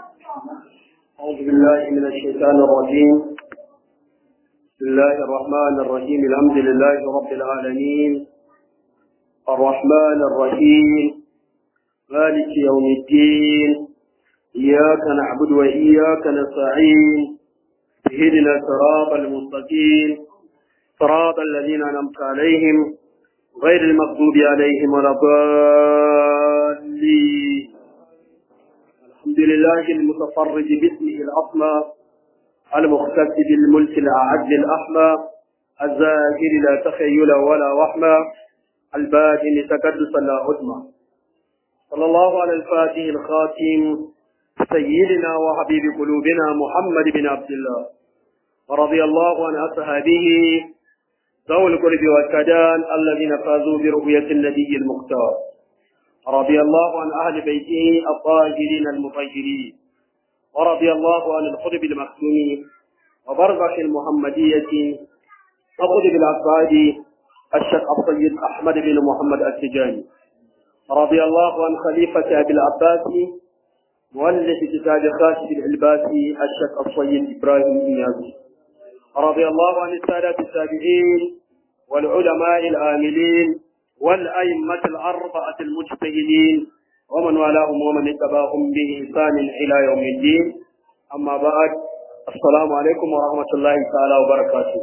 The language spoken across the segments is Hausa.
أعوذ بالله من الشيطان الرجيم بسم الله الرحمن الرحيم الحمد لله رب العالمين الرحمن الرحيم مالك يوم الدين إياك نعبد وإياك نستعين اهدنا الصراط المستقيم صراط الذين أنعمت عليهم غير المغضوب عليهم ولا الضالين الحمد لله المتفرد باسمه الأصمى المختص بالملك الأعد الأحمى الزاهر لا تخيل ولا وحمى الباطن تكدسا لا عدمى صلى الله على الفاتح الخاتم سيدنا وحبيب قلوبنا محمد بن عبد الله ورضي الله عن أصحابه ذوي القرب والسدان الذين فازوا برؤية النبي المختار رضي الله عن أهل بيته الطاهرين المطهرين ورضي الله عن القطب المختوم وبرزخ المحمدية وقطب الأسعاد الشيخ السيد أحمد بن محمد التجاني رضي الله عن خليفة أبي العباس مؤلف كتاب خاشد العلباسي الشيخ السيد إبراهيم إيازي رضي الله عن السادة التابعين والعلماء العاملين والأئمة الأربعة المجتهدين ومن والاهم ومن اتبعهم بإحسان إلى يوم الدين أما بعد السلام عليكم ورحمة الله تعالى وبركاته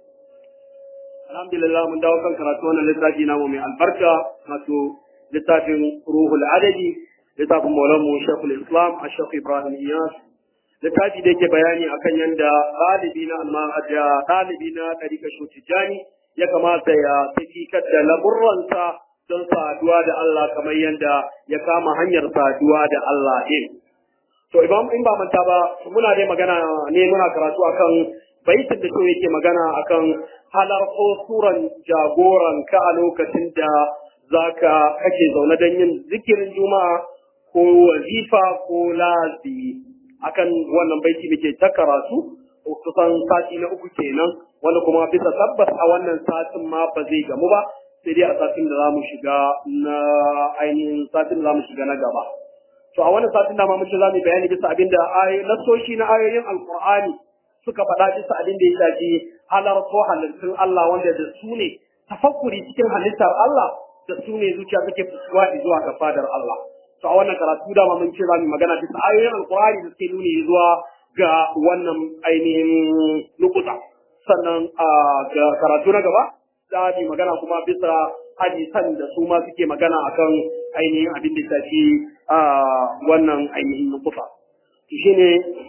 الحمد لله من دعوة كراتون لتاجي نامو من البركة نتو لتاجي روح العددي لتاجي مولامو شيخ الإسلام الشيخ إبراهيم إياس littafi da yake bayani akan yadda ɗalibi na amma da ɗalibi na ɗarika shotijani ya kamata ya tafikar da laburransa don saduwa da Allah kamar yadda ya kama hanyar saduwa da Allah ɗin. To idan in ba manta ba muna dai magana ne muna karatu akan baitin da yake magana akan halarko suran jagoran ka a lokacin da zaka kake zaune don yin zikirin juma'a ko wazifa ko lazi akan wannan baiti muke ta karatu kusan sati na uku kenan wanda kuma bisa tabbas a wannan satin ma ba zai gamu ba sai dai a satin da za mu shiga na ainihin satin da za mu shiga na gaba to a wannan satin da ma muke za mu bayani bisa abin da nasoshi na ayoyin alqur'ani suka faɗa bisa abin da ya shafi halar ko halittun Allah wanda da su ne tafakkuri cikin halittar Allah da su ne zuciya take fuskuwa zuwa ga fadar Allah to a wannan karatu da mun ce za mu magana bisa ayoyin alqur'ani da suke nuni zuwa ga wannan ainihin nukuta sannan a karatu na gaba za mu magana kuma bisa hadisan da su ma suke magana akan ainihin abin da shafi wannan ainihin nukuta to shine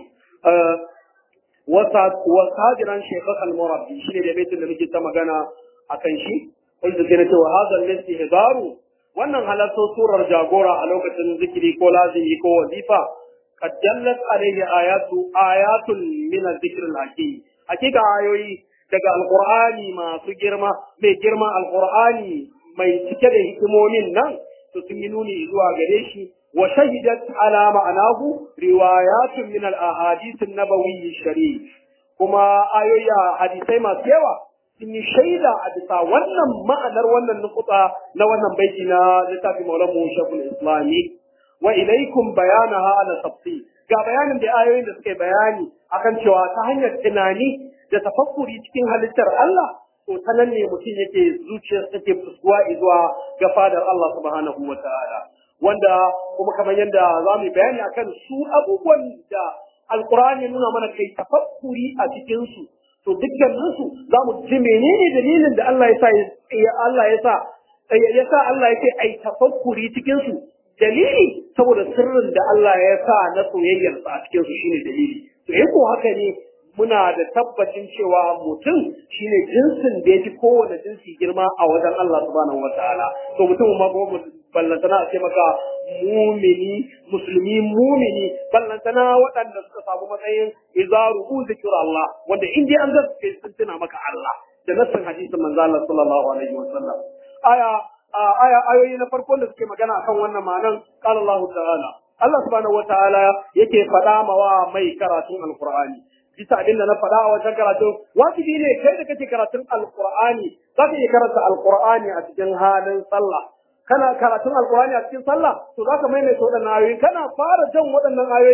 wasajiran shekar al-murabbi shine da baitin da muke ta magana akan shi wanda ke na cewa hazan nasi hidaru wannan halatto surar jagora a lokacin zikiri ko lazimi ko wazifa قد دلت عليه آيات آيات من الذكر الحكيم حقيقة ayoyi daga alqur'ani masu girma mai girma alqur'ani mai cike da hikimomin nan to sun yi nuni zuwa gare shi wa shahidat ala ma'anahu riwayatun min al-ahadith an-nabawi sharif kuma ayoyi hadisai masu yawa sun yi shaida a bisa wannan ma'anar wannan nukuta na wannan baiti na littafin maulamu shafin islami wa ilaikum bayanaha ala tafsir ga bayanin da ayoyin da suke bayani akan cewa ta hanyar tunani da tafakkuri cikin halittar Allah to ta nan ne mutum yake zuciyar take fuskuwa zuwa ga fadar Allah subhanahu wa ta'ala wanda kuma kamar yadda za mu bayani akan su abubuwan da alqur'ani nuna mana kai tafakkuri a cikin su to dukkanin su za mu ji menene dalilin da Allah ya sa Allah ya sa ya sa Allah ya ce ai tafakkuri cikin su dalili saboda sirrin da Allah ya sa na soyayyarsa a cikin su shine dalili to in ko haka ne muna da tabbacin cewa mutum shine jinsin da ya fi kowane jinsi girma a wajen Allah subhanahu wataala to mutum ma ba ballantana a ce maka mumini musulmi mumini ballantana waɗanda suka samu matsayin izaru ku zikir Allah wanda in dai an zaka sun tuna maka Allah da nassin hadisin manzo Allah sallallahu alaihi wasallam aya aya ayoyi na farko da suke magana akan wannan ma'anan qala Allah ta'ala Allah subhanahu wataala yake faɗa mawa mai karatun alqur'ani bisa abin da na faɗa a wajen karatun wajibi ne kai da kake karatun alqur'ani za ka iya karanta alqur'ani a cikin halin sallah kana karatun alqur'ani a cikin sallah to za ka maimaita waɗannan ayoyi kana fara jan waɗannan ayoyin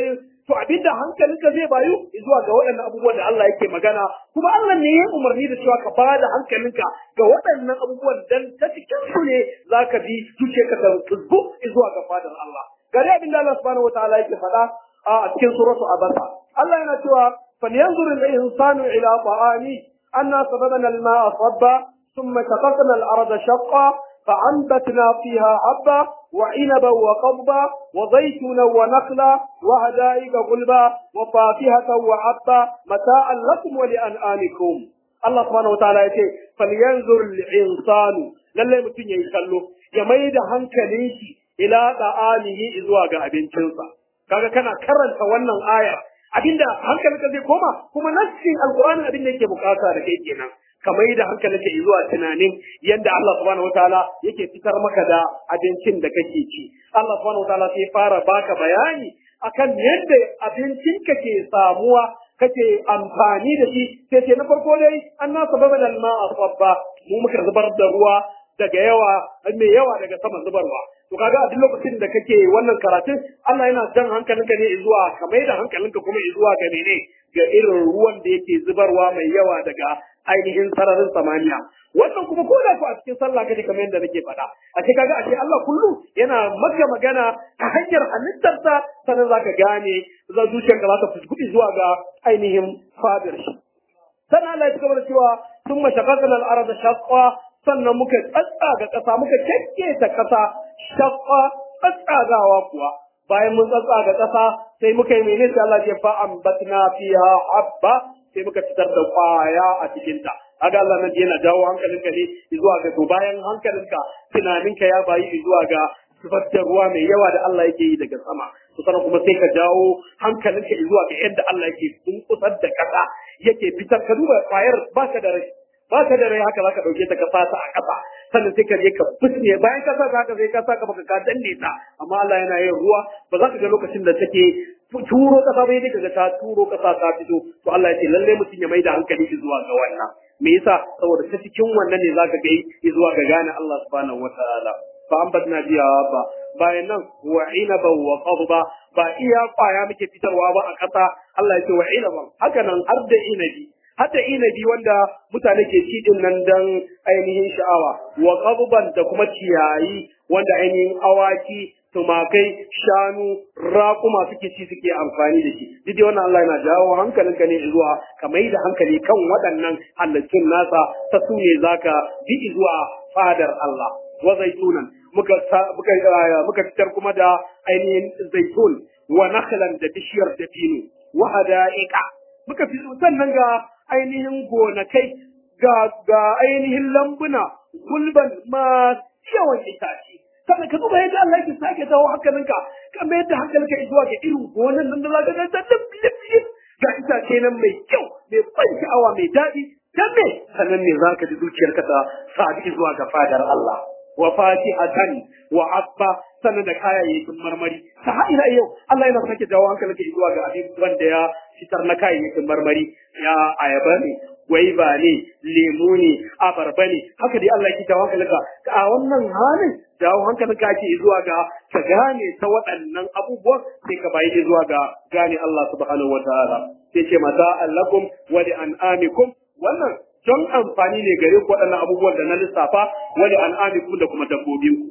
to abinda hankalinka zai bayu zuwa ga waɗannan abubuwan da Allah yake magana kuma Allah ne ya umarni da cewa ka ba da hankalinka ga waɗannan abubuwan dan ta cikin su ne zaka bi zuciyarka ta tuzgu zuwa ga fadar Allah gari abinda Allah subhanahu wataala yake faɗa a cikin suratu abasa Allah yana cewa falyanzur al-insanu ila ta'ami anna sababana al-ma'a sabba ثم شققنا الأرض شقا فأنبتنا فيها حبا وعنبا وقضبا وزيتونا ونخلا وهدائق غلبا وفاكهة وعبا متاعا لكم ولأنعامكم الله سبحانه وتعالى يقول فلينظر الإنسان للي متن يخلو يميد هنكليشي إلى طعامه إذوا أبنتنسا kaga kana karanta wannan aya abinda hankalinka zai koma kuma nassin alqur'ani abin da yake bukata da kai kenan kamar da hankalinka zuwa tunanin yadda Allah subhanahu wataala yake fitar maka da abincin da kake ci Allah subhanahu wataala sai fara baka bayani akan yadda abincinka ke samuwa kake amfani da shi sai ce na farko dai anna sababa da ma'a sabba mu muka zubar da ruwa daga yawa mai yawa daga saman zubarwa to kaga a duk lokacin da kake wannan karatun Allah yana jan hankalinka ne zuwa ka mai da hankalinka kuma zuwa ga mene ga irin ruwan da yake zubarwa mai yawa daga ainihin sararin samaniya wannan kuma ko da ku a cikin sallah kaje kamar yadda nake faɗa a ce kaga ashe Allah kullu yana maka magana ta hanyar halittarsa sannan zaka gane za zuciyarka za ta fuskudi zuwa ga ainihin fadar shi sannan Allah ya cigaba da cewa thumma shaqaqna al-arda shaqqa sannan muka tsatsaga ƙasa muka ta ƙasa shaqqa tsatsagawa kuwa bayan mun tsatsaga ƙasa sai muka yi menene sai Allah ya fa ambatna fiha habba sai muka fitar da kwaya a cikinta kaga Allah nan yana jawo hankalinka ne zuwa ga to bayan hankalinka tunaninka ya bayi zuwa ga zubar da ruwa mai yawa da Allah yake yi daga sama to sannan kuma sai ka jawo hankalinka zuwa ga yadda Allah yake bunkusar da kasa yake fitar ka duba kwayar baka da rai baka da rai haka zaka dauke ta ka fata a kasa sannan sai ka je ka fitne bayan ka sa haka sai ka saka baka ka danne ta amma Allah yana yin ruwa ba za ka ga lokacin da take turo kasa bai daga ta turo kasa ta fito to Allah ya ce lalle mutum ya maida hankali zuwa ga wannan me yasa saboda ta cikin wannan ne zaka ga zuwa ga gane Allah subhanahu wataala fa ambatna biya ba bayan nan wa inaba wa qadba ba iya kwaya muke fitarwa ba a kasa Allah ya ce wa inaban haka nan har da inabi har da inabi wanda mutane ke ci din nan dan ainihin sha'awa wa qadban da kuma ciyayi wanda ainihin awaki tumakai shanu raƙuma suke ci suke amfani da shi duk dai wannan Allah yana jawo hankalinka ne zuwa ka mai da hankali kan waɗannan halittun nasa ta su ne zaka bi zuwa fadar Allah wa zaitunan muka muka muka fitar kuma da ainihin zaitun wa nakhlan da bishiyar dabino wa hada'iqa muka fi sannan ga ainihin gonakai ga ga ainihin lambuna gulban ma yawan itace sannan ka duba yadda Allah yake sake dawo hankalinka ka mayar da hankalinka zuwa ga irin gonan nan da za ka ga ta lif lif lif ga itace nan mai kyau mai ban sha'awa mai daɗi dan me sannan ne za ka ji zuciyarka ta sadi zuwa ga fadar Allah wa fatihatan wa abba sannan da kayayyakin marmari ta har ila yau Allah yana sake dawo hankalinka zuwa ga abin wanda ya fitar na kayayyakin marmari ya ayaba ne gwaiba ne lemu ne abarba ne haka dai Allah yake dawo hankalinka a wannan halin dawo hankalinka ake zuwa ga ka gane ta waɗannan abubuwan sai ka bayi zuwa ga gane Allah subhanahu wataala sai ce mata allakum wa li an'amikum wannan don amfani ne gare ku waɗannan abubuwan da na lissafa wa li an'amikum da kuma dabbobinku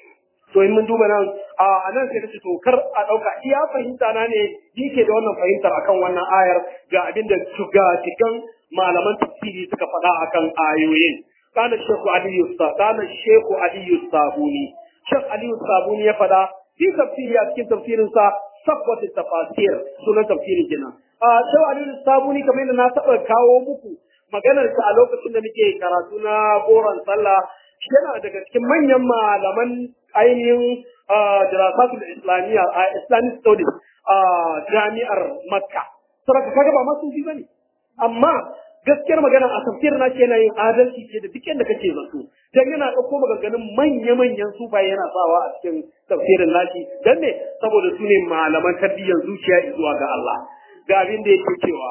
to in mun duba nan a nan sai kace to kar a dauka iya fahimta na ne yake da wannan fahimtar akan wannan ayar ga abin da ga cikin malaman tafsiri suka faɗa akan ayoyin kana shehu aliyu sa kana shehu aliyu sabuni shekh aliyu sabuni ya faɗa fi tafsiri a cikin tafsirin sa safwat tafasir sunan tafsirin kenan a shehu aliyu sabuni kamar yadda na taɓa kawo muku maganar sa a lokacin da muke karatu na goron sallah yana daga cikin manyan malaman ainihin dirasatul islamiyya a islamic studies a jami'ar makka saboda kaga ba masu ji bane amma gaskiyar magana a tafsirin na yana yin adalci ce da duk yadda kake zato dan yana ɗauko maganganun manya-manyan sufaye yana sawa a cikin tafsirin nashi dan ne saboda su ne malaman tarbiyyar zuciya zuwa ga Allah ga abin da yake cewa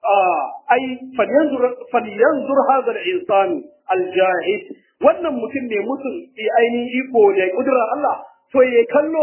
ai falyanzur falyanzur hadha al-insan al-jahid wannan mutum ne mutum bi ainihin iko da kudura Allah to ya kallo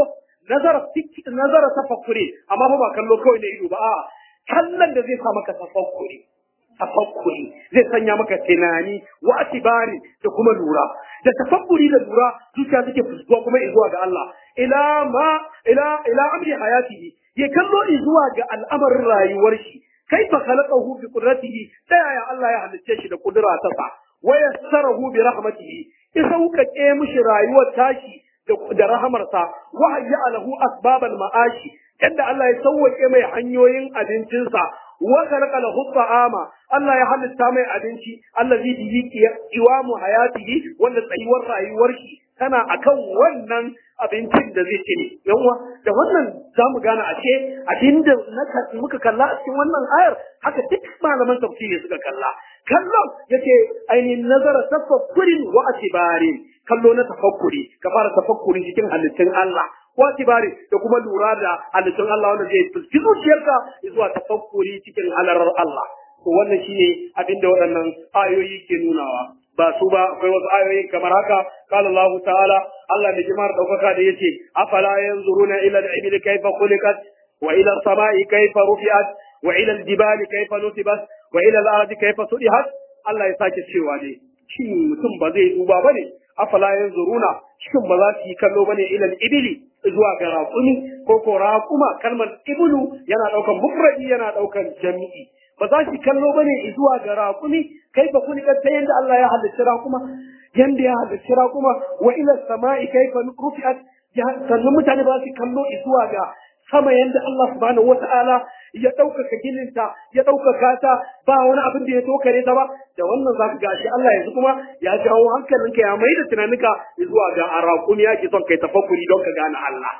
nazara nazara tafakkuri amma fa ba kallo kawai na ido ba a kallon da zai sa maka tafakkuri tafakkuri zai sanya maka tunani wa atibari da kuma lura da tafakkuri da lura zuciya take fuskuwa kuma zuwa ga Allah ila ma ila ila amri hayatihi ya kallo zuwa ga al'amarin rayuwar shi kaifa khalaqahu bi qudratihi ta yaya Allah ya halicce shi da kudura ta sa wa yassarahu bi rahmatihi ya sauƙaƙe mishi rayuwar tashi da rahamarsa wa hayya lahu asbabal ma'ashi yadda Allah ya sauwaƙe mai hanyoyin abincinsa wa khalaqa lahu ta'ama Allah ya halitta mai abinci allazi bihi qiwamu hayatihi wanda tsayuwar rayuwar shi tana akan wannan abincin da zai ci ne yawa da wannan zamu gane ashe abinda muka kalla a cikin wannan ayar haka duk malaman tafsiri suka kalla kallon yace ainihin nazara tafakkurin wa atibarin kallo na tafakkuri ka fara tafakkuri cikin halittun Allah wa atibari da kuma lura da halittun Allah wanda zai fuski zuciyarka zuwa tafakkuri cikin halarar Allah to wannan shine abinda waɗannan ayoyi ke nunawa ba su ba akwai wasu ayoyi kamar haka qala Allah ta'ala Allah mai jimar daukaka da yace afala yanzuruna ila al-ibli kayfa khuliqat wa ila as-sama'i kayfa rufi'at wa ila al-jibali kayfa nusibat wa ila al-ardi kayfa sudihat Allah ya sake cewa ne shin mutum ba zai duba bane afala yanzuruna shin ba za su yi kallo bane ila al-ibli zuwa ga raƙumi ko ko raƙuma kalmar iblu yana daukan mufradi yana daukan jami'i ba za su kallo bane zuwa ga raƙumi kai ba kun ta yanda Allah ya halicci raƙuma yanda ya halicci raƙuma wa ila sama'i kaifa rufi'at sannan mutane ba su kallo zuwa ga sama yanda Allah subhanahu wata'ala ya ɗaukaka gininta ya ɗaukaka ta ba wani abin da ya tokare ta ba da wannan za ka ga shi Allah yanzu kuma ya jawo hankalinka ya mai da tunaninka zuwa ga araƙumi ya ke son kai tafakkuri don ka gane Allah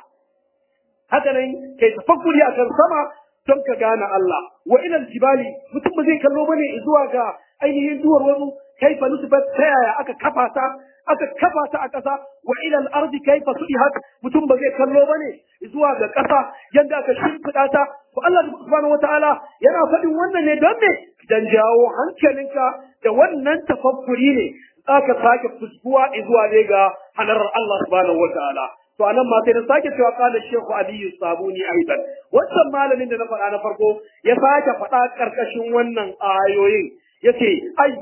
haka nan kai tafakkuri akan sama don ka gane Allah wa ilal jibali mutum ba zai kallo bane zuwa ga ainihin duwar wasu kaifa nusibat ta yaya aka kafa ta aka kafa ta a ƙasa wa ilal ardi kaifa sudihat mutum ba zai kallo bane zuwa ga ƙasa yadda aka shimfiɗa ta to Allah subhanahu wataala yana faɗin wannan ne don me dan jawo hankalinka da wannan tafakkuri ne aka sake fuskuwa zuwa ne ga hanarar Allah subhanahu wataala to anan ma sai na sake cewa kala shehu aliyu sabuni aidan wannan malamin da na faɗa na farko ya sake faɗa karkashin wannan ayoyin yace ai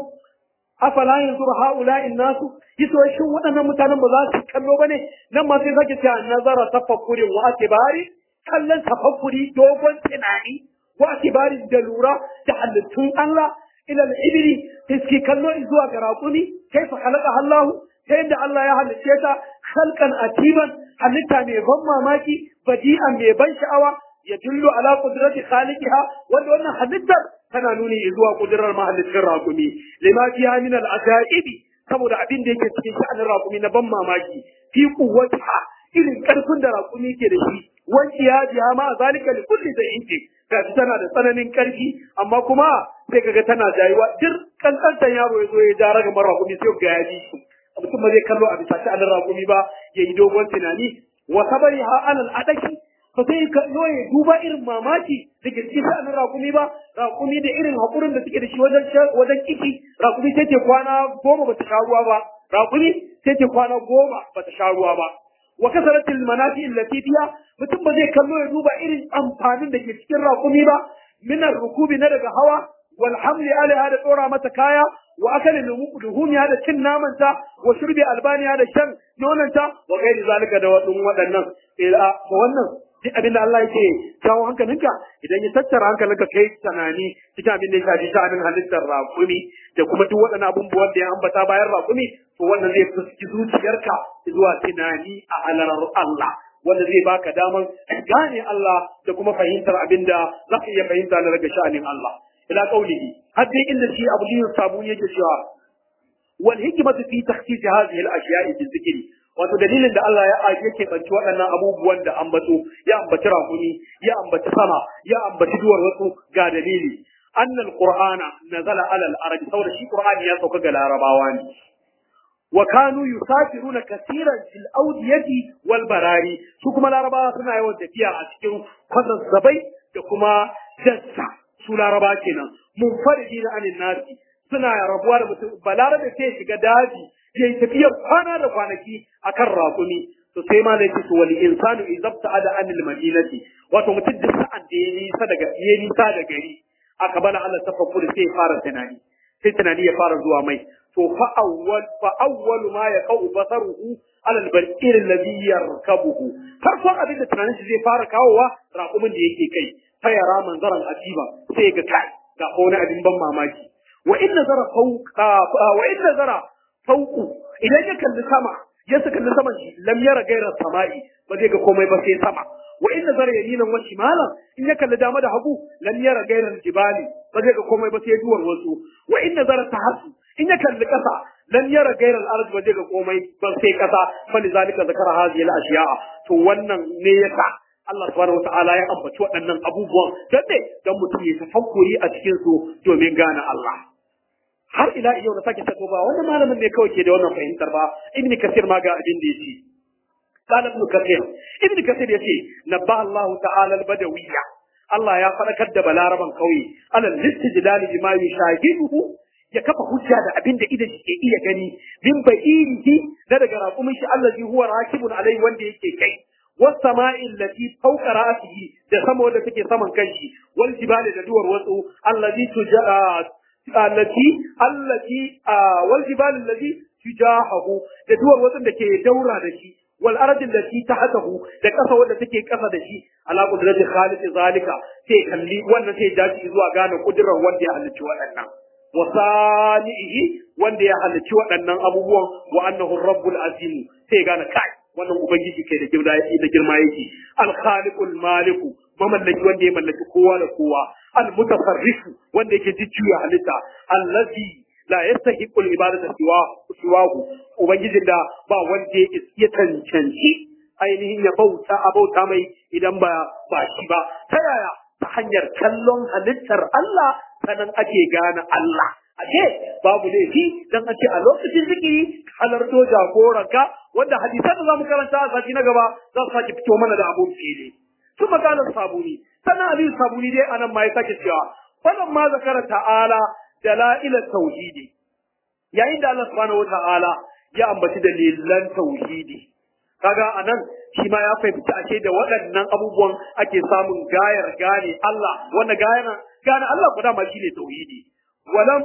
afala yanzuru haula'i nasu yaso shin waɗannan mutanen ba za su kallo bane nan ma sai sake cewa nazara tafakkurin wa atibari kallon tafakkuri dogon tunani wa atibari da lura da halittun Allah ila al-ibri iski kallo zuwa ga raƙumi kaifa khalaqa Allah ta yadda Allah ya halicce ta khalqan atiban halitta mai ban mamaki badi'an mai ban sha'awa ya dullu ala qudrati khaliqiha wanda wannan halittar tana nuni zuwa kudurar mahallicin raƙumi lima fiha min al-ajaibi saboda abin da yake cikin sha'anin raƙumi na ban mamaki fi quwwatiha irin karfin da raƙumi ke da shi wanki ya ji ma zalika li kulli shay'in gashi tana da tsananin karfi amma kuma sai kaga tana jayuwa dir kankantan yaro ya zo ya ja raga mara raƙumi sai ga ya ji shi mutum ba zai kallo a bisa sha'anin raƙumi ba ya yi dogon tunani wa sabari ha alal adaki ba sai kallo ya duba irin mamaki da ke cikin sha'anin raƙumi ba raƙumi da irin haƙurin da suke da shi wajen wajen kiki raƙumi sai ce kwana goma ba ta sha ruwa ba raƙumi sai ce kwana goma ba ta sha ruwa ba wa kasaratil manafi allati fiha mutum ba zai kallo ya duba irin amfanin da ke cikin raƙumi ba minar rukubi na daga hawa wal hamli alaiha da tsora mata kaya wa akalin luhumiya da cin namanta wa shurbi albaniya da shan nonanta wa gairi zalika da wadun waɗannan ila to wannan duk abin da Allah yake kawo hankalinka idan ya tattara hankalinka kai tunani cikin abin da ya shafi sha'anin halittar raƙumi da kuma duk waɗannan abubuwan da ya ambata bayan raƙumi to wannan zai fuski zuciyarka zuwa tunani a halarar Allah wanda zai baka daman gane Allah da kuma fahimtar abin da za ka iya fahimta na daga sha'anin Allah ila qaulihi har dai inda shi Abu Liyu Sabuni yake cewa wal hikmatu fi takhsis hadhihi al ashiya'i fi dhikri wato dalilin da Allah ya yake banci waɗannan abubuwan da ambato ya ambaci rakuni ya ambaci sama ya ambaci duwar wasu ga dalili annal qur'ana nazala ala al arab saboda shi qur'ani ya sauka ga larabawa ne wa kanu yusafiruna kaseeran fil awdiyati wal barari su kuma larabawa suna yawan tafiya a cikin kwazazzabai da kuma dassa su laraba kenan munfaridi na anin nasi suna rabuwa da mutum balarabe sai shiga daji ya yi tafiyar kwana da kwanaki akan raƙumi to sai ma yake to wal insanu izabta ada anil madinati wato mutum duk sa'an da ya nisa daga ya nisa da gari aka bala Allah tafakkur sai ya fara tunani sai tunani ya fara zuwa mai to fa awwal fa awwal ma yaqau basaruhu ala al-barqir alladhi yarkabuhu farkon abin da tunanin shi zai fara kawowa raƙumin da yake kai fa yara manzaran ajiba sai ga kai ga wani abin ban mamaki wa in nazara fawqa wa in nazara fawqu idan ya kalli sama ya saka kalli saman shi lam yara gairar sama'i ba zai ga komai ba sai sama wa in nazara yaminan wa shimalan in ya kalli dama da hagu lam yara gairar jibali ba zai ga komai ba sai duwar wasu wa in nazara tahasu in ya kalli kasa lam yara gairar arz ba zai ga komai ba sai kasa fa lizalika zakara hadhihi al-ashiya'a to wannan ne yasa Allah subhanahu wata'ala ya ambaci waɗannan abubuwan don ne don mutum ya tafakkuri a cikin su domin gane Allah har ila yau na sake tato ba wannan malamin ne kawai ke da wannan fahimtar ba ibn kasir ma ga abin da yace قال ابن كثير ابن كثير يتي نبأ الله تعالى البدوية الله يا فلكت da balaraban kauye ala listidlal bima yushahiduhu ya kafa hujja da abin da idan ke iya gani min ba'irihi da daga raƙumin shi allazi huwa rakibun alai wanda yake kai والسماء التي فوق رأسه da sama wanda take saman kanshi wal jibali da duwar wasu allazi tuja allati allati wal jibali allazi tujahahu da duwar wasu da ke daura da shi wal ardi allati tahtahu da kasa wanda take kasa da shi ala qudrati khaliq zalika sai kalli wannan sai dace zuwa gane kudurar wanda ya halicci waɗannan wa sanihi wanda ya halicci waɗannan abubuwan wa annahu rabbul azim sai gane kai wannan ubangiji kai da girma da girma yake al-khaliqul maliku mamallaki wanda ya mallaki kowa da kowa al-mutasarrifu wanda yake jujjuya halitta allazi la yastahiqul ibadata siwa siwahu ubangijin da ba wanda ya cancanci ainihin ya bauta a bauta mai idan ba ba shi ba ta yaya ta hanyar kallon halittar Allah sanan ake gane Allah ashe babu laifi dan a ce a lokacin zikiri halarto jagoranka wanda hadisan da zamu karanta a sati na gaba za su sake fito mana da abun fili su maganar sabuni sannan ali sabuni dai anan ma ya sake cewa wannan ma zakara ta'ala dalail tauhidi yayin da Allah subhanahu wata'ala ya ambaci dalilan tauhidi kaga anan shi ma ya fahimci ashe da waɗannan abubuwan ake samun gayar gane Allah wanda gayar gane Allah guda ma shine tauhidi ولم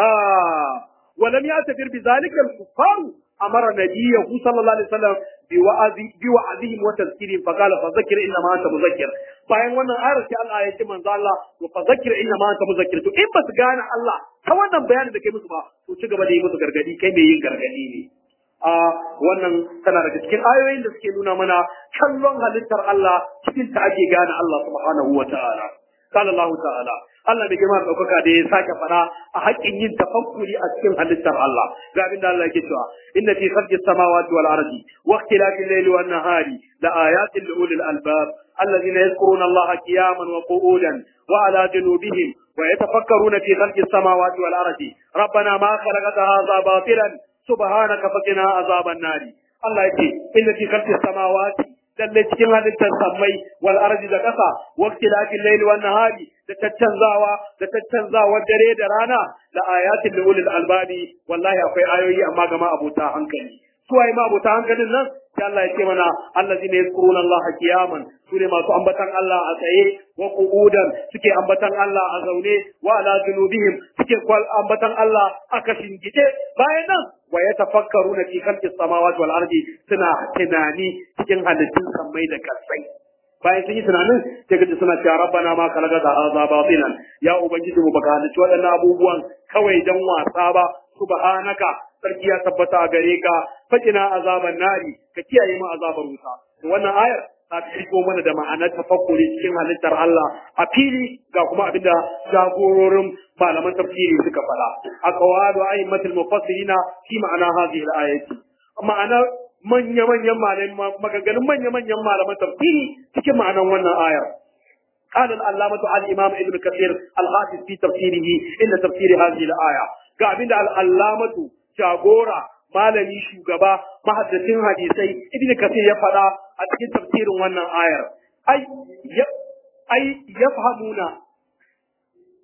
آه ولم يعتبر بذلك الكفار أمر نبيه صلى الله عليه وسلم بوعظ بوعظهم وتذكيرهم فقال فذكر إنما أنت مذكر bayan wannan ayar sai Allah ya ce manzo Allah wa fadhakkir inna ma anta muzakkir to in ba su gane Allah ta wannan bayanin da kai musu ba to ci gaba da yi musu gargadi kai mai yin gargadi ne a wannan tana daga cikin ayoyin da suke nuna mana kallon halittar Allah cikin ta ake gane Allah subhanahu wa ta'ala قال الله تعالى Allah da girma ɗaukaka da ya sake fara a haƙƙin yin tafakkuri a cikin halittar Allah ga abin da Allah yake cewa inna fi khalqis samawati wal ardi wa ikhtilafil layli wan nahari la ayatin li ulil albab alladhina yadhkuruna Allah qiyaman wa qu'udan wa ala junubihim wa yatafakkaruna fi khalqis samawati wal ardi rabbana ma khalaqta hadha batilan subhanaka faqina azaban nari Allah yake inna fi khalqis samawati lalle cikin halittar sammai wal ardi da ƙasa waqti lafil layli wan nahari da tattanzawa da tattanzawa dare da rana la ayatin li ulil albabi wallahi akwai ayoyi amma ga ma abota hankali su ai ma abota hankalin nan sai Allah ya ce mana allazina yazkuruna Allah qiyaman su ne masu ambatan Allah a tsaye wa qu'udan suke ambatan Allah a zaune wa ala junubihim suke ambatan Allah a kashin gide bayan nan wa yatafakkaruna fi khalqis samawati wal ardi suna tunani cikin halittun sammai da kasai bayan sun yi tunanin sai kaji suna cewa rabbana ma khalaqata hadha batilan ya ubangiji mu baka halicci waɗannan abubuwan kawai dan wasa ba subhanaka sarki ya tabbata a gare ka fajina azaban nari ka kiyaye mu azabar wuta wannan ayar ta fito mana da ma'anar tafakkuri cikin halittar Allah a fili ga kuma abinda jagororin malaman tafsiri suka faɗa a qawalu a'immatul mufassirina fi ma'ana hadhihi al-ayati ma'ana manya-manyan malaman maganganun manya-manyan malaman tafsiri cikin ma'anar wannan ayar قال العلامة الإمام ابن كثير الحافظ في تفسيره إن تفسير هذه الآية قابل العلامة جاغورا malami shugaba mahaddacin hadisai ibn kasir ya faɗa a cikin tafsirin wannan ayar ai ai yafhamuna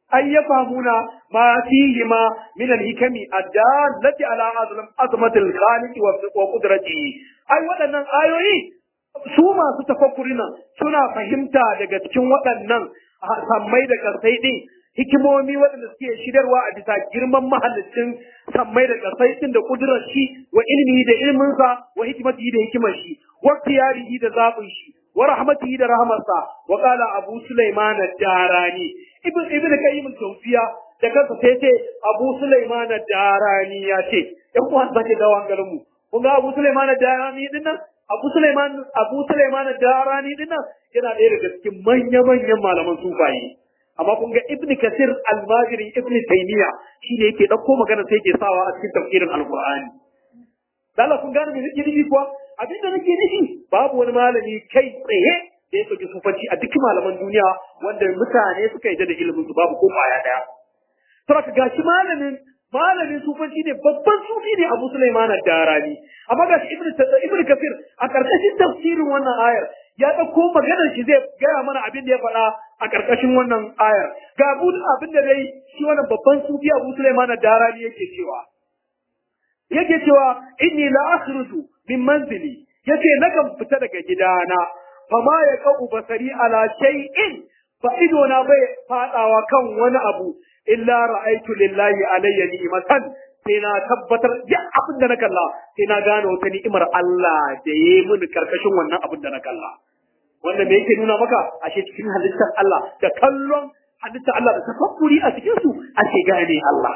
أن يفهمون ما فيهما من الحكم الدالة على عظمة الخالق وقدرته أي waɗannan ayoyi su masu tafakkuri nan suna fahimta daga cikin waɗannan sammai da ƙasai ɗin hikimomi waɗanda suke shidarwa a bisa girman mahallicin sammai da ƙasai ɗin da ƙudurar shi wa ilmi da ilminsa wa hikimati da hikimar shi wa tiyarihi da zaɓin shi wa rahmatihi da rahmarsa wa qala abu sulaiman ad-darani ibn ibn qayyim al-jawziya da kansa sai ce abu sulaiman ad-darani ya ce ɗan uwan sake dawo hankalin mu kun ga abu sulaiman ad-darani din nan abu sulaiman abu sulaiman ad-darani din nan yana ɗaya daga cikin manya manyan malaman sufaye amma kun ga ibn kasir al-majiri ibn taymiya shi ne yake ɗauko magana sai yake sawa a cikin tafsirin al-qur'ani Allah kun gane me nake nufi kuwa abin da nake nufi babu wani malami kai tsaye da ya soki sufanci a duk malaman duniya wanda mutane suka yadda da ilimin su babu ko kwaya daya saboda gashi malamin malamin sufanci ne babban sufi ne Abu Sulaiman ad-Darani amma gashi Ibn Ibn Kathir a karkashin tafsirin wannan ayar ya dauko maganar shi zai gaya mana abin da ya faɗa a karkashin wannan ayar ga abin da dai shi wannan babban sufi Abu Sulaiman ad-Darani yake cewa yake cewa inni la akhruju min manzili yace nakan fita daga gidana fama ya kau basari ala shay'in fa ido na bai fadawa kan wani abu illa ra'aytu lillahi alayya ni'matan sai na tabbatar duk abin da na kalla sai na gane wata ni'imar Allah da yayi mini karkashin wannan abin da na kalla wanda me yake nuna maka ashe cikin halittar Allah da kallon halittar Allah da tafakkuri a cikin su ake gane Allah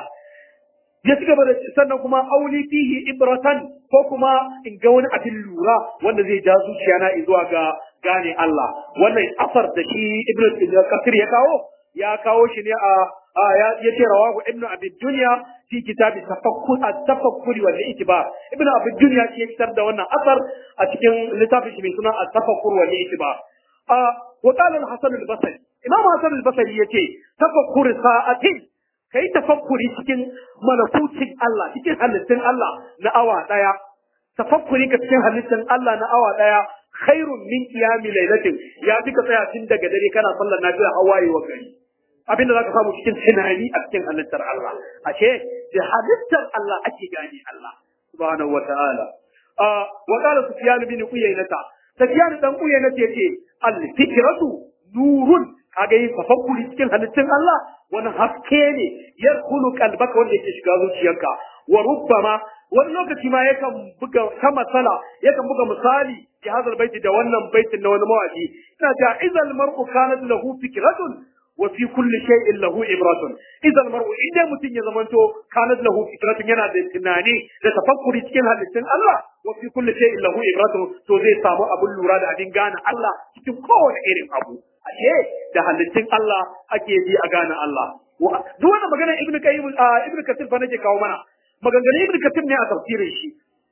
ya ci gaba da sannan kuma auli fihi ibratan ko kuma in ga wani abin lura wanda zai ja zuciya na zuwa ga gane Allah wannan asar da shi ibnu kasir ya kawo ya kawo shi ne a ya ce rawahu ibnu abi dunya fi kitabi tafakkur at-tafakkuri wal itibar ibnu abi dunya shi ya fitar da wannan asar a cikin littafin shi mai suna at-tafakkur wal itibar wa qala al-hasan al-basri imam hasan al-basri yace tafakkur sa'atin kai tafakkuri cikin malakucin Allah cikin halittun Allah na awa daya tafakkuri ka cikin halittun Allah na awa daya khairun min qiyami lailatin ya fi ka tsaya tun daga dare kana sallar nafila hawaye wa gari abin da zaka samu cikin tunani a cikin halittar Allah ashe da halittar Allah ake gane Allah subhanahu wa ta'ala wa qala sufyan bin uyaynata sufyan dan uyaynata yace al fikratu nurun kaga yin tafakkuri cikin halittun Allah wani haske ne ya kulu kalbaka wanda yake shiga zuciyarka wa rubbama wani lokaci ma yakan buga ta matsala yakan buga misali fi hadal baiti da wannan baitin na wani mawaki ina ta izal mar'u kanat lahu fikratun wa fi kulli shay'in lahu ibratun izal mar'u idan mutum ya zamanto kanat lahu fikratun yana da tunani da tafakkuri cikin halittun Allah wa fi kulli shay'in lahu ibratun to zai samu abun lura da abin gane Allah cikin kowane irin abu ashe da halittun Allah ake bi a gane Allah duk wannan magana ibnu qayyim ibnu kathir fa nake kawo mana maganganun ibnu kathir ne a tafsirin shi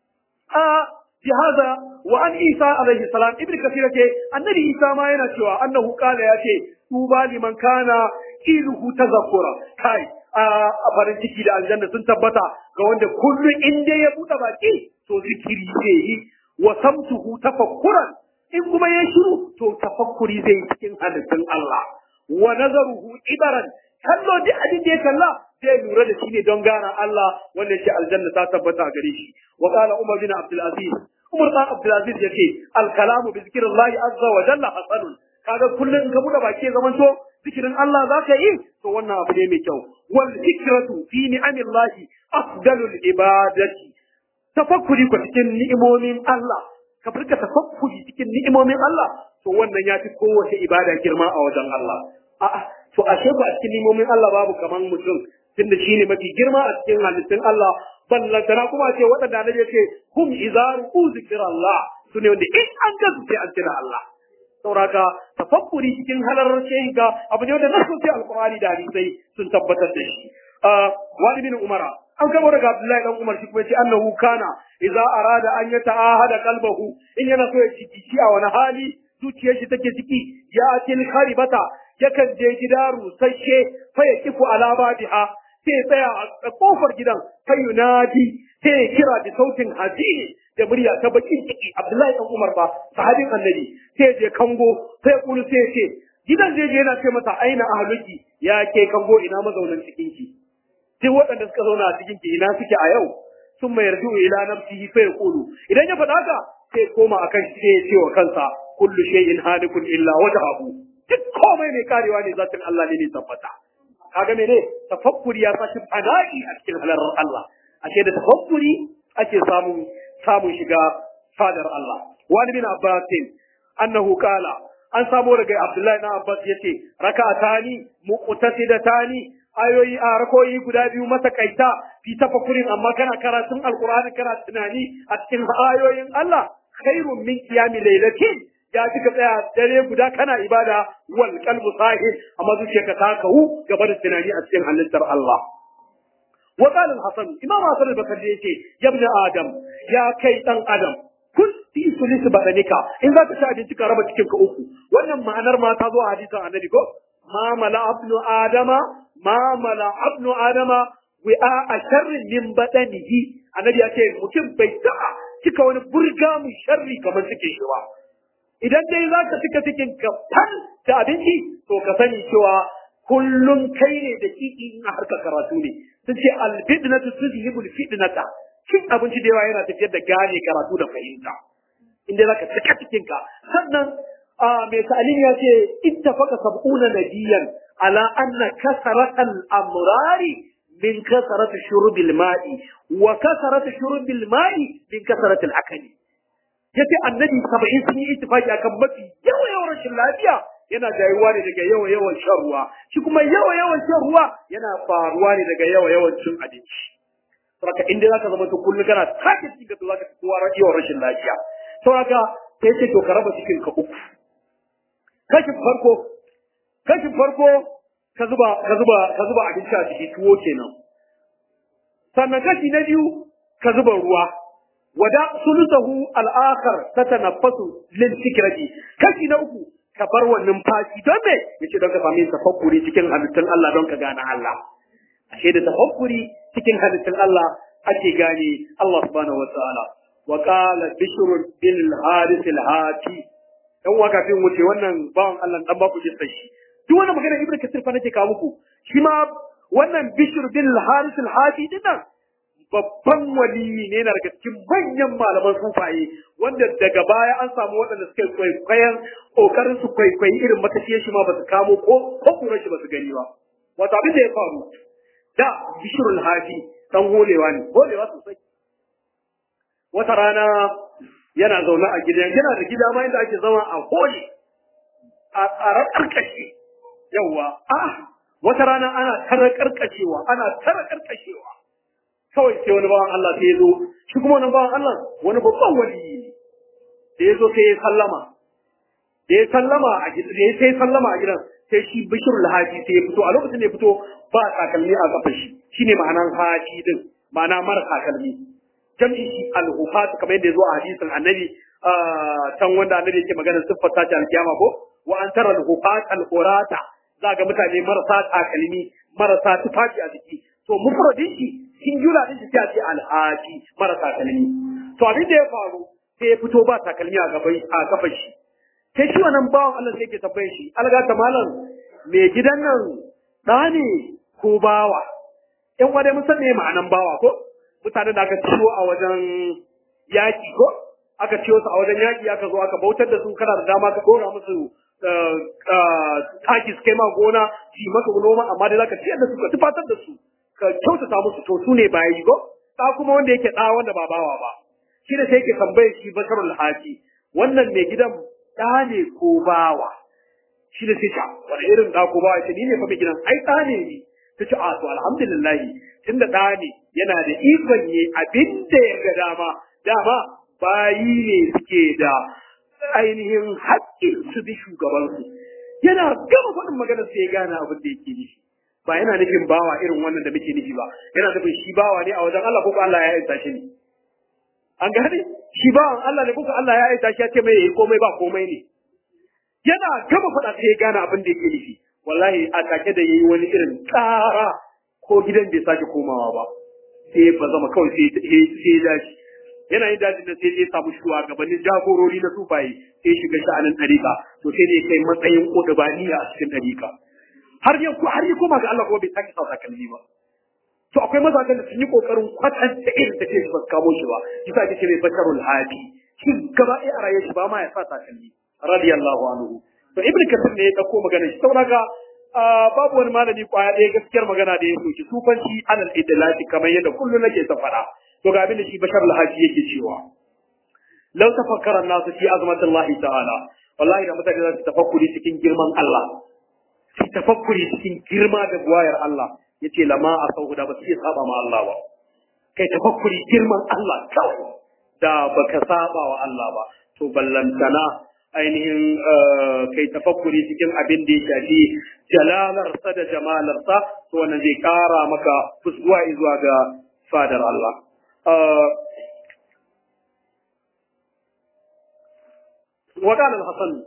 a bi hada wa an isa alaihi salam ibnu kathir yake annabi isa ma yana cewa annahu qala yace tuba liman kana iluhu tazakkura kai a farin ciki da aljanna sun tabbata ga wanda kullum in dai ya buɗe baki to zikiri zai yi wa samtuhu tafakkuran in kuma ya shiru to tafakkuri zai yi cikin halittun Allah wa nazaruhu ibaran kallo duk abin da ya kalla zai lura da shi ne don gana Allah wanda yake aljanna ta tabbata gare shi wa qala umar bin abdul aziz umar bin abdul aziz yace al kalamu bi zikrillahi azza wa jalla hasanun kaga kullun ka buɗe baki zaman to zikirin Allah za ka yi to wannan abu ne mai kyau wal fikratu fi ni'amillahi afdalul ibadati tafakkuri ko cikin ni'imomin Allah ka furka tafakkuri cikin ni'imomin Allah to wannan ya fi kowace ibada girma a wajen Allah a'a to ashe ku a cikin ni'imomin Allah babu kaman mutum tunda shine mafi girma a cikin halittun Allah ballantana kuma ce waɗanda na ce hum izaru zikrallah su ne wanda in an ga su sai an tuna Allah sauraka tafakkuri cikin halarar shehinka abu ne wanda nasu sai alqur'ani da hadisai sun tabbatar da shi wani bin umara an kama daga Abdullahi dan Umar shi kuma yace annahu kana idza arada an yata'ahada qalbahu in yana so ya ciki a wani hali zuciyar shi take ciki ya atil kharibata yakan je gida rusasshe fa ya kifu ala babiha sai ya tsaya a kofar gidan fa yunadi sai ya kira da sautin hazini da murya ta bakin ciki Abdullahi dan Umar ba sahabin annabi sai ya je kango sai ya kulu sai ya ce gidan zai je yana ce masa aina ahluki ya ke kango ina mazaunan cikin ki duk waɗanda suka zauna a cikin ki ina suke a yau sun mai yarju ila nafsihi fa yaqulu idan ya faɗa haka sai koma akan shi sai ya ce wa kansa kullu shay'in halikun illa wajhahu duk komai mai karewa ne zatin Allah ne ne tabbata kaga mene tafakkuri ya sashi fada'i a cikin halarar Allah ashe da tafakkuri ake samun samun shiga fadar Allah wani bin abbasin annahu qala an samo daga Abdullahi na Abbas yace raka'atani muqtasidatani ayoyi a rakoyi guda biyu matakaita fi tafakkurin amma kana karatun alqur'ani kana tunani a cikin ayoyin Allah khairun min qiyami laylatin ya kika tsaya dare guda kana ibada wal qalbu sahih amma zuciyarka ta kawu gaba da tunani a cikin halittar Allah wa qala al-hasan imam hasan al-bakari yace ya ibn adam ya kai dan adam kun fi sulis badanika in za ka ci abinci ka raba cikin ka uku wannan ma'anar ma ta zo a hadisin annabi ko ma mala abnu adama ma mala abnu adama wi'a a sharrin min badanihi annabi ya ce mutum bai taɓa cika wani burga mu sharri kamar cikin shi ba idan dai za ka cika cikin ka fal da abinci to ka sani cewa kullum kai ne da kiki in a harkar karatu ne sun ce albidnatu tuzhibul fitnata cin abinci da yawa yana tafiyar da gane karatu da fahimta inda za ka cika cikin ka sannan mai ta'alim ya ce ittafaqa sab'una nabiyyan ala anna kasaratal amrari min kasarati shurubil ma'i wa kasarati shurubil ma'i min kasarati al-akali yace annabi 70 sun yi ittifaki akan mafi yawa yawan rashin lafiya yana jayuwa ne daga yawa yawan shan ruwa shi kuma yawa yawan shan ruwa yana faruwa ne daga yawa yawan cin abinci saboda inda zaka zama to kullum kana take cikin ka zaka kowa yawan rashin lafiya saboda sai ce to ka raba cikin ka uku kashin farko kashin farko ka zuba ka zuba ka zuba abinci a ciki tuwo kenan sannan kashi na biyu ka zuba ruwa wada sulusahu al-akhar tatanaffasu lil fikrati kashi na uku ka bar wannan fashi don me yace don ka sami tafakkuri cikin halittun Allah don ka gane Allah ashe da tafakkuri cikin halittun Allah ake gane Allah subhanahu wa ta'ala wa qala bishr bin al-harith al-hati dan waka fin wuce wannan bawan Allah dan ba ku jissa shi duk wannan magana ibnu kasir fa nake kawo muku shi ma wannan bishr bin al-harith al-hati dinnan babban waliyi ne na daga cikin manyan malaman sufaye wanda daga baya an samu waɗanda suka kwaikwayon ƙoƙarin su kwaikwayi irin matafiyar shi ma ba su kamo ko ko kura shi ba su gani ba wato abin da ya faru da bishirul hafi dan holewa ne holewa sosai wata rana yana zaune a gidan yana da gida ma inda ake zama a hole a tsarar karkashe yawwa a wata rana ana tara karkashewa ana tara karkashewa kawai sai wani bawan Allah sai ya zo shi kuma wani bawan Allah wani babban waliyi ne da ya zo sai ya sallama da ya sallama a gidan da ya sai sallama a gidan sai shi bishir lahaji sai ya fito a lokacin da ya fito ba takalmi a kafar shi shine ma'anan haji din ma'ana mara takalmi jam'i shi al-hufat kamar yadda ya zo a hadisin annabi can wanda annabi yake magana siffar ta alkiyama ko wa an tara al-hufat al-urata za ga mutane marasa takalmi marasa tufafi a jiki to mufradin shi singular din shi sai a ce alhaji mara takalmi to abin da ya faru sai ya fito ba takalmi a gaban a kafar shi sai shi wannan bawan Allah sai ke tambaye shi alga ta malam me gidan nan da ne ko bawa in wadai mun san me ma'anan bawa ko mutanen da aka ciwo a wajen yaki ko aka ciwo su a wajen yaki aka zo aka bautar da su kana da dama ka dora musu taki su kai ma gona shi maka noma amma dai zaka ciyar da su ka tufatar da su ka kyautata musu to su ne bayi go ta kuma wanda yake da wanda ba bawa ba shi ne sai yake tambaye shi basharul haji wannan mai gidan da ne ko bawa shi ne sai ta wani irin da ko bawa ce ni ne fa mai gidan ai da ne ni ta ce a to alhamdulillah tunda da ne yana da ikon yi abin da ya ga dama dama bayi ne suke da ainihin haƙƙin su bi shugabansu yana gama faɗin maganar sai ya gane abin da yake nufi ba yana nufin bawa irin wannan da muke nufi ba yana nufin shi bawa ne a wajen Allah ko Allah ya aita shi ne an gane shi bawan Allah ne ko Allah ya aita shi ya ce mai yayi komai ba komai ne yana gama faɗa sai ya gane abin da yake nufi wallahi a take da yayi wani irin tsara ko gidan bai sake komawa ba sai ba zama kawai sai sai ya dace yana yin dajin da sai ya samu shugabannin jagorori na sufaye sai shiga sha'anin ɗariƙa to sai ne kai matsayin ƙudubaniya a cikin ɗariƙa har ya har ya koma ga Allah kuma bai sake sa takalmi ba to akwai mazajen da sun yi kokarin kwatanta irin da ke ba su kamo shi ba yasa ake ce mai basharul hadi shi gaba ɗaya a rayuwar shi ba ma ya sa takalmi radiyallahu anhu to ibnu kasir ne ya dauko magana shi saboda ga babu wani malami kwaya ɗaya gaskiyar magana da ya soki sufanci alal idlati kamar yadda kullum nake ta faɗa to ga abin da shi bashar al-haji yake cewa law tafakkara an-nasu fi azmatillahi ta'ala wallahi da mutane za su tafakkuri cikin girman Allah su tafakkuri cikin girma da buwayar Allah yace lama a sauhu da ba su iya saba ma Allah ba kai tafakkuri girman Allah kawai da baka saba wa Allah ba to ballantana ainihin kai tafakkuri cikin abin da ya shafi jalalarsa da jamalarsa to wannan zai kara maka fuskuwa zuwa ga fadar Allah وقال الحسن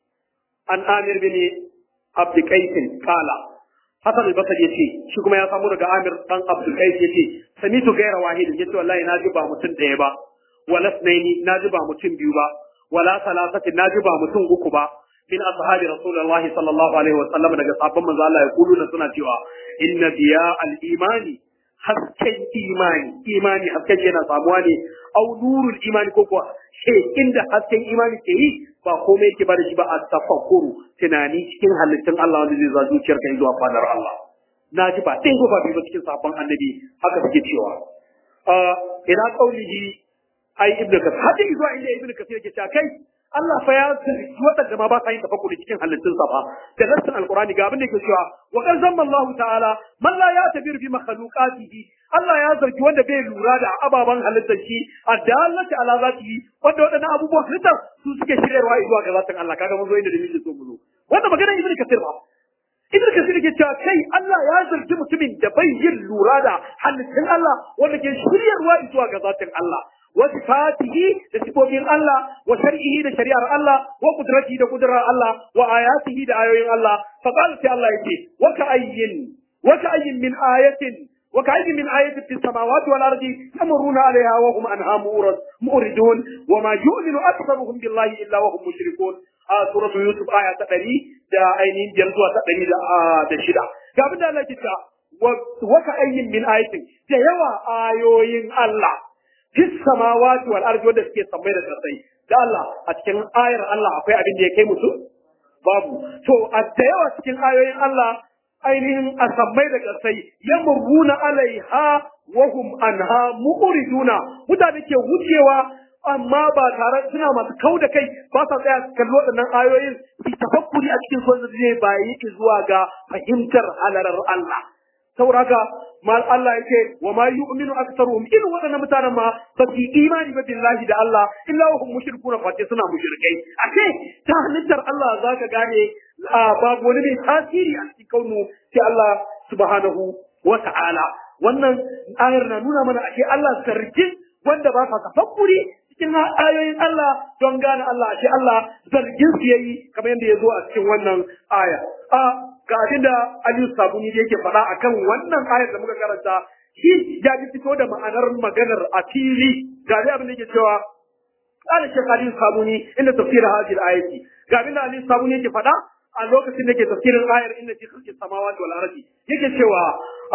عن آمر بن عبد قيس قال حسن البصري yace shi kuma ya samu daga Amir dan Abdul Qais yace samitu gaira wahid yace wallahi naji ba mutum daya ba wala sunaini naji ba mutum biyu ba wala salasati naji ba mutum uku ba min ashabi rasulullahi sallallahu alaihi wa sallam daga sahabban manzo Allah ya kulu da suna cewa inna biya al-imani hasken imani imani hasken yana samuwa ne au nurul imani ko kuwa he inda hasken imani ke yi ba komai yake ba da shi ba a tafakkuru tunani cikin halittun Allah wanda zai za zuciyar kai zuwa fadar Allah na ji ba ɗaya ba biyu ba cikin sabon annabi haka suke cewa ina kaulihi ai ibnu kasir hadin zuwa inda ibnu kasir yake cewa kai Allah fa ya zargi waɗanda ma ba sa yin tafakkuri cikin halittun sa ba da nassin alqur'ani ga abin da yake cewa wa qad zamma Allah ta'ala man la yatabiru bi makhluqatihi Allah ya zargi wanda bai lura da ababan halittar shi addallati ala zatihi wanda waɗannan abubuwan halittar su suke shiryarwa zuwa ga zatin Allah kaga mun zo inda da muke so mu zo wannan magana ibnu kasir ba Ibn Kasir ke cewa kai Allah ya zargi mutumin da bai yin lura da halittun Allah wanda ke shiryarwa zuwa ga zatin Allah wa sifatihi da sifofin Allah wa shar'ihi da shari'ar Allah wa qudratihi da qudrar Allah wa ayatihi da ayoyin Allah fa qala sai Allah yake wa ka ayyin wa ka ayyin min ayatin wa ka ayyin min ayatin fis samawati wal ardi yamurruna alaiha wa hum anha mu'ridun wa ma yu'minu aktharuhum billahi illa wa hum mushrikun a suratu yusuf aya ta ɗari da ainihin biyar zuwa ta ɗari da shida ga abin da Allah ke ta waka ayyin min ayatin da yawa ayoyin Allah fis samawati wal ardi wanda suke sammai da kasai da Allah a cikin ayar Allah akwai abin da ya kai musu babu to a da yawa cikin ayoyin Allah ainihin a sammai da kasai yamurruna alaiha wa hum anha mu'riduna mutane ke wucewa amma ba tare suna masu kau da kai ba sa tsaya su kalli waɗannan ayoyin su tafakkuri a cikin son zai bayi zuwa ga fahimtar halarar Allah saboda haka mal Allah yake wa ma yu'minu aktsaruhum irin waɗannan mutanen ma ba su imani ba billahi da Allah illa hum mushrikuna fa suna mushrikai ake ta halittar Allah zaka gane babu wani mai tasiri a cikin kaunu sai Allah subhanahu wa ta'ala wannan ayar na nuna mana ake Allah sarkin wanda ba sa tafakkuri cikin ayoyin Allah don gane Allah ashe Allah zargin su yayi kamar yadda ya zo a cikin wannan aya a ga abin da Aliyu Sabuni da yake faɗa akan wannan ayar da muka karanta shi ya ji fito da ma'anar maganar a fili ga abin da yake cewa قال الشيخ علي الصابوني إن تفسير هذه الآية قال علي الصابوني يجي فدا a lokacin da ke tafsirin ayar inna fi khalqis samawati wal ardi yake cewa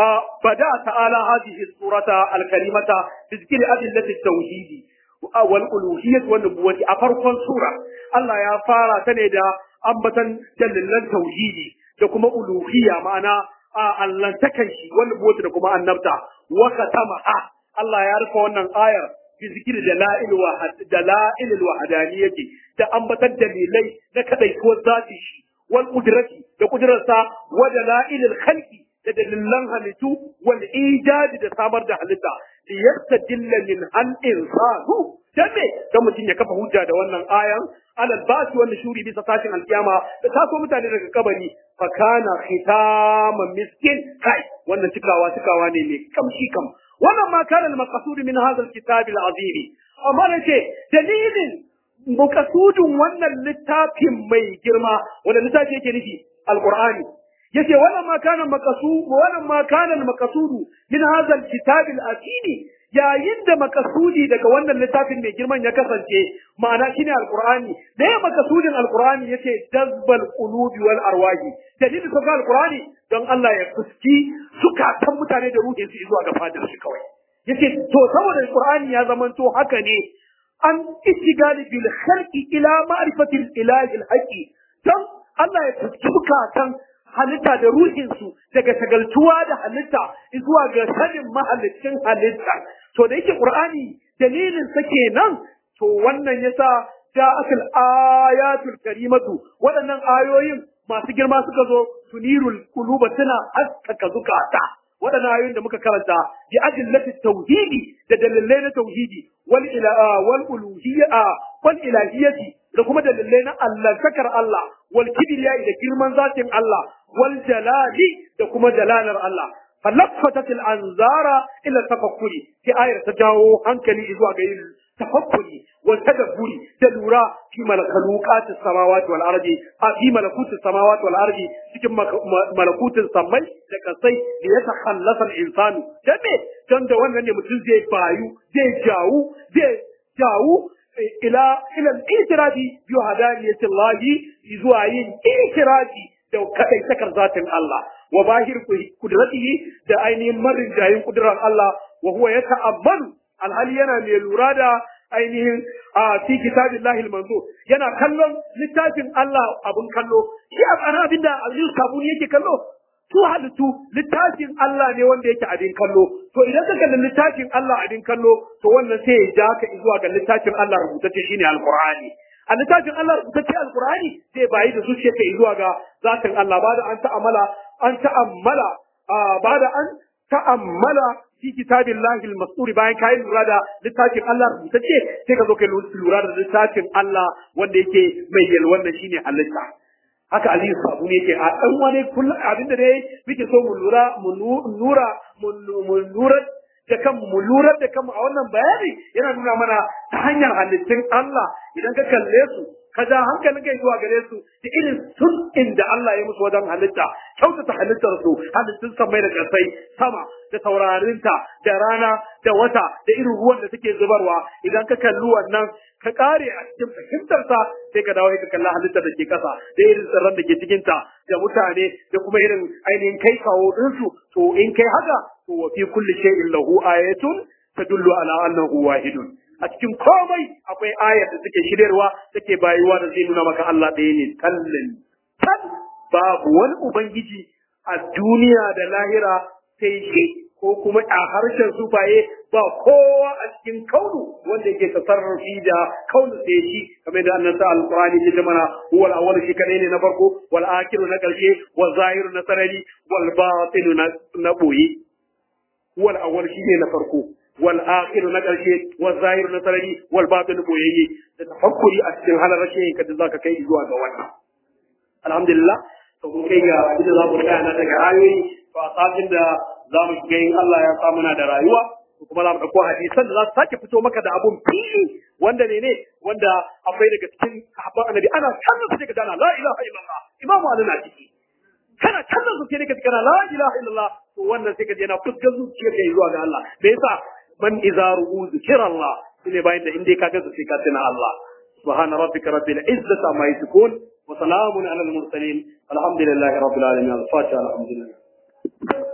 bada ta'ala hadhihi surata al-karimata bi zikri adillati at-tauhid wal uluhiyyah wan nubuwwati a farkon sura Allah ya fara ta ne da ambatan dalilan tauhidi da kuma uluhiyya ma'ana allantakan shi wal nubuwwati da kuma annabta wa katamaha Allah ya rufe wannan ayar bi zikri dalail wa dalail al-wahdaniyyah da ambatan dalilai na kadaituwar zati shi والقدرة لقدرة ودلائل الخلق لدللن هلتو والإيجاد da samar da halitta liyastadilla min al insanu dame dan mutum ya kafa hujja da wannan ayan alal basi wannan shuri bisa tashin alkiyama da taso mutane daga kabari fa kana khitaman miskin kai wannan cikawa cikawa ne mai kamshi kam wannan ma kana al-maqsud min hadha al-kitab al-azim amma nace dalilin makasudin wannan littafin mai girma wanda littafi yake nufi alqur'ani yace wannan ma kana makasu wannan ma kana maqsudu min hadha alkitab alatini yayin da makasudi daga wannan littafin mai girman ya kasance ma'ana shine alqur'ani da ya makasudin alqur'ani yace jazbal qulubi wal arwahi dalilin sauka alqur'ani don Allah ya fuski sukatan mutane da ruhin su zuwa ga fadar shi kawai yace to saboda alqur'ani ya zamanto haka ne an istigali bil khalqi ila ma'rifatil ilahi al haqi don Allah ya fuski sukatan halitta da ruhinsu daga shagaltuwa da halitta zuwa ga sanin mahallicin halitta to da yake qur'ani dalilin sa kenan to wannan yasa ja'atul ayatul karimatu waɗannan ayoyin masu girma suka zo tunirul quluba tana haskaka zukata waɗannan ayoyin da muka karanta bi adillati tauhidi da dalilai na tauhidi wal ila wal uluhiyya wal ilahiyyati da kuma dalilai na Allah sakar Allah wal kibriya da girman zatin Allah wal jalali da kuma jalalar Allah falaffatat al anzara ila tafakkuri sai ayar ta jawo hankali zuwa ga yin tafakkuri wa tadabburi da lura fi malakutat samawati wal ardi a fi malakut samawati wal ardi cikin malakutin samai da kasai da ya takhallasa al insanu dan me dan da wannan ne mutum zai bayu zai jawu zai jawu ila ila al-itirafi bi hadaniyati Allah zuwa yin itirafi da kadai sakar zatin Allah wa bahir kudratihi da ainihin marin jayin kudrar Allah wa huwa yata'ammalu alhali yana mai lura da ainihin a fi kitabillahi al-manzur yana kallon littafin Allah abun kallo shi ana abinda Aziz Kabuni yake kallo su halittu littafin Allah ne wanda yake abin kallo to idan ka kalli littafin Allah abin kallo to wannan sai ya ja ka zuwa ga littafin Allah rubutacce shine alqur'ani a littafin Allah rubutacce alqur'ani sai bayi da zuciya ka zuwa ga zatin Allah ba da an ta'amala an ta'ammala ba da an ta'ammala fi kitabillahi al-mastur bayan kai lura da littafin Allah rubutacce sai ka zo kai lura da littafin Allah wanda yake mai yalwan shine halitta haka Aliyu Sabu ne ke a ɗan wani kullum abinda dai muke so mu lura mu nura mu lura da kan mu lura da kanmu a wannan bayani yana nuna mana ta hanyar halittun Allah idan ka kalle su ka ja hankalin kai zuwa gare su da irin sun inda Allah ya musu wajen halitta kyautata halittar su halittun samai da ƙasai sama da taurarinta da rana da wata da irin ruwan da suke zubarwa idan ka kalli wannan ka kare a cikin fahimtarsa sai ka dawo ka kalla halittar da ke kasa da irin tsirran da ke cikinta da mutane da kuma irin ainihin kai kawo ɗinsu to in kai haka to wa fi kulli shay'in lahu ayatun tadullu ala annahu wahidun a cikin komai akwai ayar da suke shiryarwa take bayuwa da zai nuna maka Allah ɗaya ne kallon kan babu wani ubangiji a duniya da lahira sai shi ko kuma a harshen sufaye ba kowa a cikin kaunu wanda yake tasarrufi da kaunu sai shi kamar da annabi alqur'ani ya mana huwal awwal shi kadai ne na farko wal akhiru na karshe wal zahiru na sarari wal batinu na boye huwal awwal shi ne na farko wal akhiru na karshe wal zahiru na sarari wal batinu boyayye da tafakkuri a cikin halar rashin ka da zaka kai zuwa ga wannan alhamdulillah to kun kai ga abin da za mu tsaya na daga ayoyi to a satin da za mu shiga in Allah ya sa muna da rayuwa kuma za mu ɗauko hadisan da za su sake fito maka da abun fili wanda ne ne wanda akwai daga cikin sahabban annabi ana kallon su sai ka gana la ilaha illallah imamu ali na ciki kana kallon su sai ka gana la ilaha illallah to wannan sai ka je na fuskar zuciyar ka zuwa ga Allah me yasa man idza ru'u zikrallah shine bayan da inda ka ga su sai ka tuna Allah subhana rabbika rabbil izzati amma yasifun wa salamun alal mursalin alhamdulillahi rabbil alamin al-fatiha alhamdulillah